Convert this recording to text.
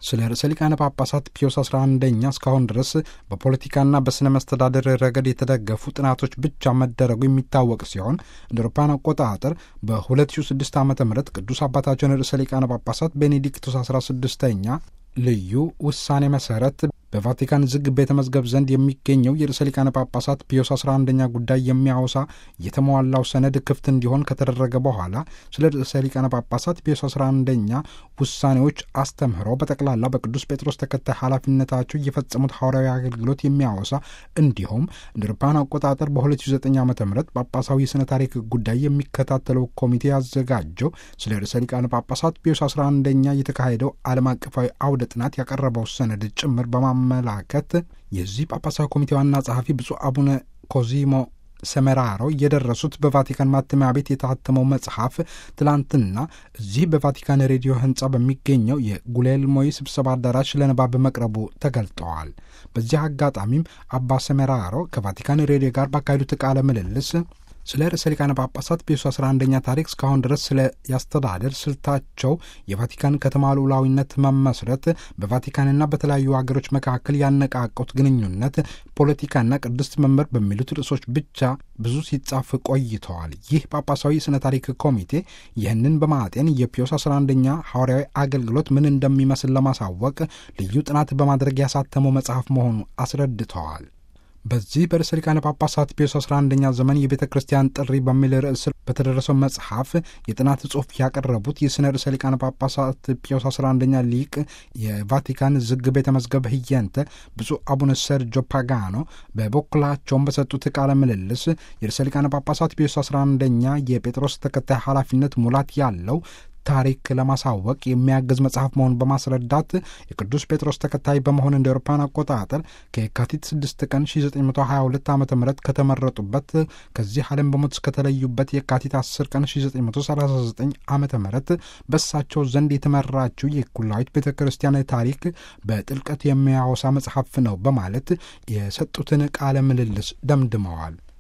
ስለ ርዕሰ ሊቃነ ጳጳሳት ፒዮስ 11ኛ እስካሁን ድረስ በፖለቲካና በሥነ መስተዳደር ረገድ የተደገፉ ጥናቶች ብቻ መደረጉ የሚታወቅ ሲሆን እንደ አውሮፓውያን አቆጣጠር በ2006 ዓ ም ቅዱስ አባታችን ርዕሰ ሊቃነ ጳጳሳት ቤኔዲክቱስ 16ኛ ልዩ ውሳኔ መሰረት በቫቲካን ዝግ ቤተ መዝገብ ዘንድ የሚገኘው የርዕሰ ሊቃነ ጳጳሳት ፒዮስ 11ኛ ጉዳይ የሚያወሳ የተሟላው ሰነድ ክፍት እንዲሆን ከተደረገ በኋላ ስለ ርዕሰ ሊቃነ ጳጳሳት ፒዮስ 11ኛ ውሳኔዎች አስተምህሮ በጠቅላላ በቅዱስ ጴጥሮስ ተከታይ ኃላፊነታቸው እየፈጸሙት ሐዋርያዊ አገልግሎት የሚያወሳ እንዲሁም እንደ አውሮፓውያን አቆጣጠር በ2009 ዓ ም ጳጳሳዊ የሥነ ታሪክ ጉዳይ የሚከታተለው ኮሚቴ ያዘጋጀው ስለ ርዕሰ ሊቃነ ጳጳሳት ፒዮስ 11ኛ የተካሄደው ዓለም አቀፋዊ አውደ ጥናት ያቀረበው ሰነድ ጭምር በማመላከት የዚህ ጳጳሳዊ ኮሚቴ ዋና ጸሐፊ ብፁዕ አቡነ ኮዚሞ ሰመራሮ የደረሱት በቫቲካን ማተሚያ ቤት የታተመው መጽሐፍ ትላንትና እዚህ በቫቲካን ሬዲዮ ሕንፃ በሚገኘው የጉሌልሞይ ስብሰባ አዳራሽ ለንባብ መቅረቡ ተገልጠዋል። በዚህ አጋጣሚም አባ ሰመራሮ ከቫቲካን ሬዲዮ ጋር ባካሄዱት ቃለ ምልልስ ስለ ርዕሰ ሊቃነ ጳጳሳት ፒዮስ 11ኛ ታሪክ እስካሁን ድረስ ስለ ያስተዳደር ስልታቸው፣ የቫቲካን ከተማ ሉዓላዊነት መመስረት፣ በቫቲካንና በተለያዩ ሀገሮች መካከል ያነቃቁት ግንኙነት፣ ፖለቲካና ቅድስት መንበር በሚሉት ርዕሶች ብቻ ብዙ ሲጻፍ ቆይተዋል። ይህ ጳጳሳዊ ስነ ታሪክ ኮሚቴ ይህንን በማጤን የፒዮስ 11ኛ ሐዋርያዊ አገልግሎት ምን እንደሚመስል ለማሳወቅ ልዩ ጥናት በማድረግ ያሳተመው መጽሐፍ መሆኑ አስረድተዋል። በዚህ በርዕሰ ሊቃነ ጳጳሳት ፒዮስ 11ኛ ዘመን የቤተ ክርስቲያን ጥሪ በሚል ርዕስ በተደረሰው መጽሐፍ የጥናት ጽሑፍ ያቀረቡት የሥነ ርዕሰ ሊቃነ ጳጳሳት ፒዮስ 11ኛ ሊቅ የቫቲካን ዝግ ቤተ መዝገብ ህየንተ ብፁዕ አቡነ ሰርጆ ፓጋኖ በበኩላቸውም በሰጡት ቃለ ምልልስ የርዕሰ ሊቃነ ጳጳሳት ፒዮስ 11ኛ የጴጥሮስ ተከታይ ኃላፊነት ሙላት ያለው ታሪክ ለማሳወቅ የሚያግዝ መጽሐፍ መሆኑን በማስረዳት የቅዱስ ጴጥሮስ ተከታይ በመሆን እንደ አውሮፓውያን አቆጣጠር ከየካቲት 6 ቀን 1922 ዓ ም ከተመረጡበት ከዚህ ዓለም በሞት እስከተለዩበት የካቲት 10 ቀን 1939 ዓ ም በሳቸው ዘንድ የተመራችው የኩላዊት ቤተ ክርስቲያን ታሪክ በጥልቀት የሚያወሳ መጽሐፍ ነው በማለት የሰጡትን ቃለ ምልልስ ደምድመዋል።